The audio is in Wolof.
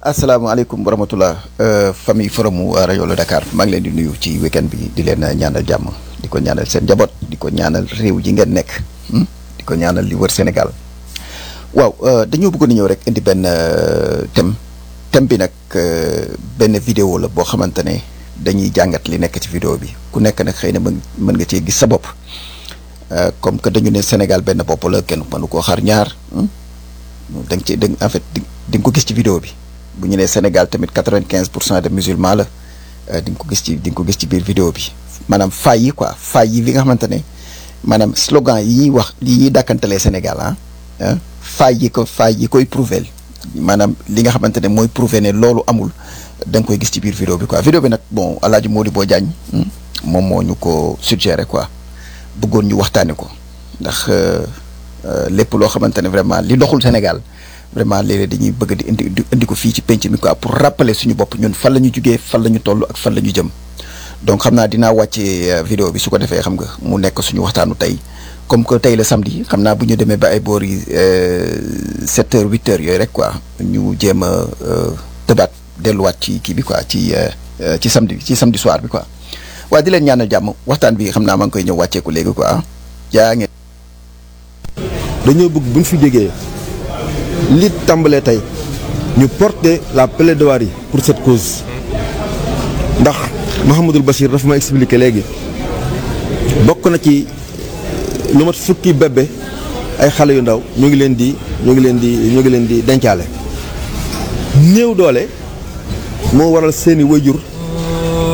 asalaamaaleykum wa rahmatulah famille forum rajo la Dakar maa ngi leen di nuyu ci weekend bi di leen ñaanal jàmm di ko ñaanal seen njaboot di ko ñaanal réew ji ngeen nekk di ko ñaanal li wër Sénégal waaw dañoo bëggoon a ñëw rek indi benn thème thème bi nag benn vidéo la boo xamante ne dañuy jàngat li nekk ci vidéo bi ku nekk nag xëy na mën mën nga cee gis sa bopp comme que dañu ne Sénégal benn bopp la kenn mënu koo xar ñaar da nga ci da en fait di nga ko gis ci vidéo bi. bu ñu nee Sénégal tamit quatre-vingt-quinze pour cent de musulmans la di nga ko gis ci di nga ko gis ci biir vidéo bi maanaam faay yi quoi faay yi bi nga xamante ne maanaam slogan yi ñuy wax yi ñuy dàkkantalee Sénégal ah faay yi ko faay yi koy prouver maanaam li nga xamante ne mooy prouver ne loolu amul da nga koy gis ci biir vidéo bi quoi vidéo bi nag bon El Hadj Modibo Diagne moom moo ñu ko suggéré quoi bëggoon ñu waxtaanee ko ndax lépp loo xamante ne vraiment li doxul Sénégal. vraiment léeg-léeg dañuy bëgg di indi di indi ko fii ci penc mi quoi pour rappeler suñu bopp ñun fan la ñu jugee fan la ñu toll ak fan la ñu jëm donc xam naa dinaa wàcce vidéo bi su ko defee xam nga mu nekk suñu waxtaanu tey comme que tey la samedi xam naa bu ñu demee ba ay boor yi sept heures huit heures yooyu rek quoi ñu jéem a tëbaat delluwaat ci kii bi quoi ci ci samedi ci samedi soir bi quoi waaye di leen ñaanal jàmm waxtaan bi xam naa maa ngi koy ñëw wàcceeku léegi quoi jaa ngeen. dañoo bëgg bu ñu fi jógee. li tàmbalee tey ñu porter la plaidoirie pour cette cause ndax Mouhamadul Bachir dafa ma expliqué léegi bokk na ci lu mat fukki bébé ay xale yu ndaw ñu ngi leen di ñu ngi leen di ñu ngi leen di dencaale néew doole moo waral seeni wayjur